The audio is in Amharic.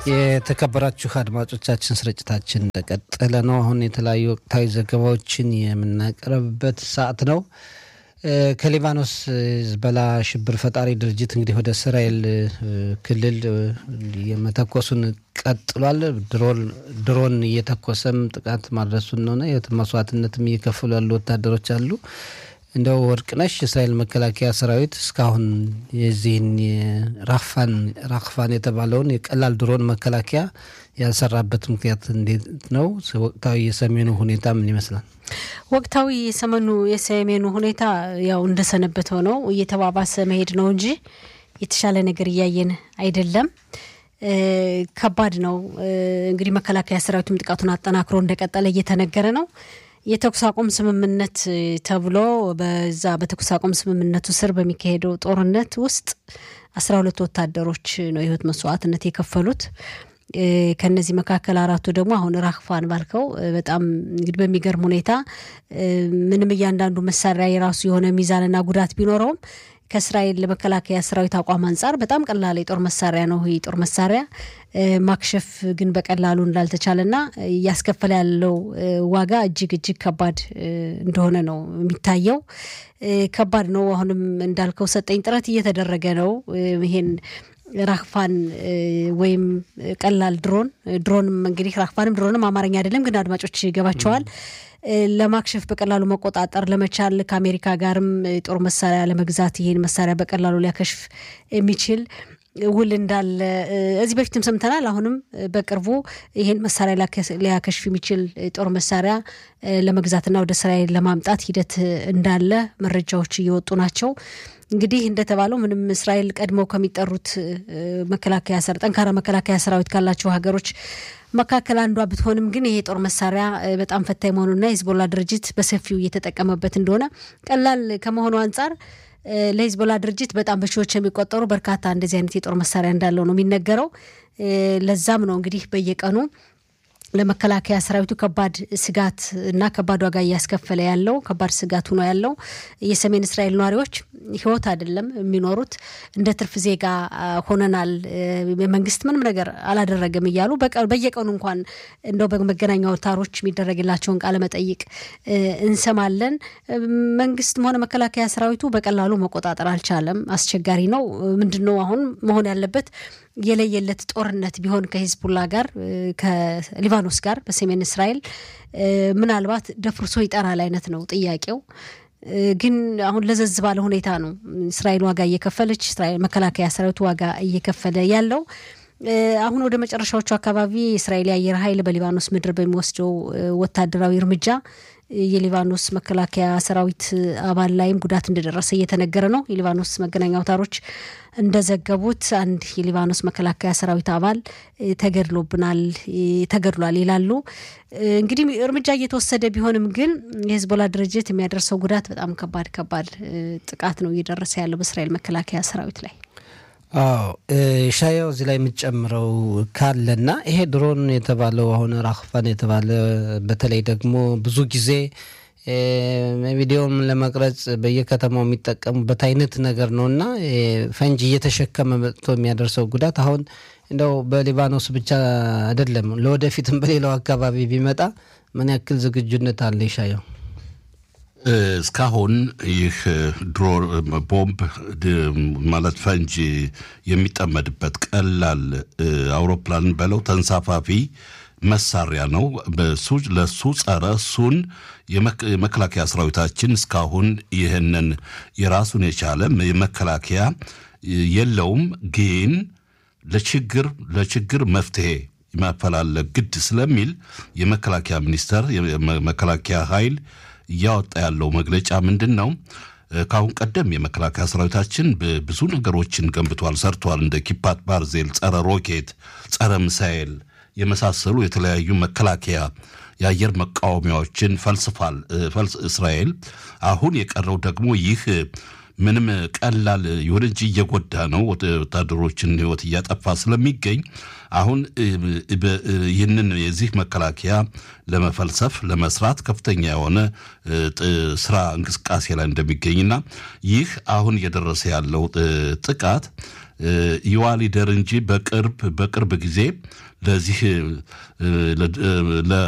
የተከበራችሁ አድማጮቻችን ስርጭታችን እንደቀጠለ ነው። አሁን የተለያዩ ወቅታዊ ዘገባዎችን የምናቀርብበት ሰዓት ነው። ከሊባኖስ ሂዝቦላ ሽብር ፈጣሪ ድርጅት እንግዲህ ወደ እስራኤል ክልል የመተኮሱን ቀጥሏል። ድሮን እየተኮሰም ጥቃት ማድረሱን ነውና የህይወት መስዋዕትነትም እየከፈሉ ያሉ ወታደሮች አሉ። እንደው ወርቅነሽ የእስራኤል መከላከያ ሰራዊት እስካሁን የዚህን ራክፋን ራክፋን የተባለውን የቀላል ድሮን መከላከያ ያልሰራበት ምክንያት እንዴት ነው? ወቅታዊ የሰሜኑ ሁኔታ ምን ይመስላል? ወቅታዊ የሰሜኑ የሰሜኑ ሁኔታ ያው እንደሰነበተው ነው፣ እየተባባሰ መሄድ ነው እንጂ የተሻለ ነገር እያየን አይደለም። ከባድ ነው። እንግዲህ መከላከያ ሰራዊቱም ጥቃቱን አጠናክሮ እንደቀጠለ እየተነገረ ነው። የተኩስ አቁም ስምምነት ተብሎ በዛ በተኩስ አቁም ስምምነቱ ስር በሚካሄደው ጦርነት ውስጥ አስራ ሁለት ወታደሮች ነው የህይወት መስዋዕትነት የከፈሉት። ከነዚህ መካከል አራቱ ደግሞ አሁን ራክፋን ባልከው በጣም እንግዲህ በሚገርም ሁኔታ ምንም እያንዳንዱ መሳሪያ የራሱ የሆነ ሚዛንና ጉዳት ቢኖረውም ከእስራኤል መከላከያ ሰራዊት አቋም አንጻር በጣም ቀላል የጦር መሳሪያ ነው። ይህ የጦር መሳሪያ ማክሸፍ ግን በቀላሉ እንዳልተቻለና እያስከፈለ ያለው ዋጋ እጅግ እጅግ ከባድ እንደሆነ ነው የሚታየው። ከባድ ነው። አሁንም እንዳልከው ሰጠኝ ጥረት እየተደረገ ነው። ይሄን ራክፋን ወይም ቀላል ድሮን ድሮንም እንግዲህ ራክፋንም ድሮንም አማርኛ አይደለም፣ ግን አድማጮች ይገባቸዋል። ለማክሸፍ በቀላሉ መቆጣጠር ለመቻል ከአሜሪካ ጋርም የጦር መሳሪያ ለመግዛት ይሄን መሳሪያ በቀላሉ ሊያከሽፍ የሚችል ውል እንዳለ እዚህ በፊትም ሰምተናል። አሁንም በቅርቡ ይሄን መሳሪያ ሊያከሽፍ የሚችል ጦር መሳሪያ ለመግዛትና ወደ እስራኤል ለማምጣት ሂደት እንዳለ መረጃዎች እየወጡ ናቸው። እንግዲህ እንደተባለው ምንም እስራኤል ቀድመው ከሚጠሩት መከላከያ ሰር ጠንካራ መከላከያ ሰራዊት ካላቸው ሀገሮች መካከል አንዷ ብትሆንም ግን ይሄ የጦር መሳሪያ በጣም ፈታኝ መሆኑና የሂዝቦላ ድርጅት በሰፊው እየተጠቀመበት እንደሆነ ቀላል ከመሆኑ አንጻር ለሂዝቦላ ድርጅት በጣም በሺዎች የሚቆጠሩ በርካታ እንደዚህ አይነት የጦር መሳሪያ እንዳለው ነው የሚነገረው። ለዛም ነው እንግዲህ በየቀኑ ለመከላከያ ሰራዊቱ ከባድ ስጋት እና ከባድ ዋጋ እያስከፈለ ያለው ከባድ ስጋት ሆኖ ያለው የሰሜን እስራኤል ነዋሪዎች ህይወት አይደለም የሚኖሩት እንደ ትርፍ ዜጋ ሆነናል፣ መንግስት ምንም ነገር አላደረገም እያሉ በየቀኑ እንኳን እንደው በመገናኛ አውታሮች የሚደረግላቸውን ቃለ መጠይቅ እንሰማለን። መንግስትም ሆነ መከላከያ ሰራዊቱ በቀላሉ መቆጣጠር አልቻለም። አስቸጋሪ ነው። ምንድን ነው አሁን መሆን ያለበት? የለየለት ጦርነት ቢሆን ከሂዝቡላ ጋር ከሊባኖስ ጋር በሰሜን እስራኤል ምናልባት ደፍርሶ ይጠራል አይነት ነው ጥያቄው። ግን አሁን ለዘዝ ባለ ሁኔታ ነው እስራኤል ዋጋ እየከፈለች እስራኤል መከላከያ ሰራዊቱ ዋጋ እየከፈለ ያለው። አሁን ወደ መጨረሻዎቹ አካባቢ የእስራኤል የአየር ኃይል በሊባኖስ ምድር በሚወስደው ወታደራዊ እርምጃ የሊባኖስ መከላከያ ሰራዊት አባል ላይም ጉዳት እንደደረሰ እየተነገረ ነው። የሊባኖስ መገናኛ አውታሮች እንደዘገቡት አንድ የሊባኖስ መከላከያ ሰራዊት አባል ተገድሎብናል ተገድሏል ይላሉ። እንግዲህ እርምጃ እየተወሰደ ቢሆንም ግን የሂዝቦላ ድርጅት የሚያደርሰው ጉዳት በጣም ከባድ ከባድ ጥቃት ነው እየደረሰ ያለው በእስራኤል መከላከያ ሰራዊት ላይ። አዎ ሻያው እዚህ ላይ የምትጨምረው ካለና ይሄ ድሮን የተባለው አሁን ራክፋን የተባለ በተለይ ደግሞ ብዙ ጊዜ ቪዲዮም ለመቅረጽ በየከተማው የሚጠቀሙበት አይነት ነገር ነው እና ፈንጂ እየተሸከመ መጥቶ የሚያደርሰው ጉዳት አሁን እንደው በሊባኖስ ብቻ አይደለም፣ ለወደፊትም በሌላው አካባቢ ቢመጣ ምን ያክል ዝግጁነት አለ ይሻየው? እስካሁን ይህ ድሮ ቦምብ ማለት ፈንጂ የሚጠመድበት ቀላል አውሮፕላን በለው ተንሳፋፊ መሳሪያ ነው። በሱ ለሱ ጸረ እሱን የመከላከያ ሰራዊታችን እስካሁን ይህንን የራሱን የቻለ የመከላከያ የለውም። ግን ለችግር ለችግር መፍትሄ ማፈላለግ ግድ ስለሚል የመከላከያ ሚኒስቴር የመከላከያ ኃይል እያወጣ ያለው መግለጫ ምንድን ነው? ከአሁን ቀደም የመከላከያ ሰራዊታችን ብዙ ነገሮችን ገንብቷል፣ ሰርቷል። እንደ ኪፓት ባርዜል፣ ጸረ ሮኬት፣ ጸረ ሚሳኤል የመሳሰሉ የተለያዩ መከላከያ የአየር መቃወሚያዎችን ፈልስፋል እስራኤል። አሁን የቀረው ደግሞ ይህ ምንም ቀላል ይሁን እንጂ እየጎዳ ነው፣ ወታደሮችን ህይወት እያጠፋ ስለሚገኝ አሁን ይህንን የዚህ መከላከያ ለመፈልሰፍ ለመስራት ከፍተኛ የሆነ ስራ እንቅስቃሴ ላይ እንደሚገኝና ይህ አሁን እየደረሰ ያለው ጥቃት ይዋ ሊደር እንጂ በቅርብ በቅርብ ጊዜ ለዚህ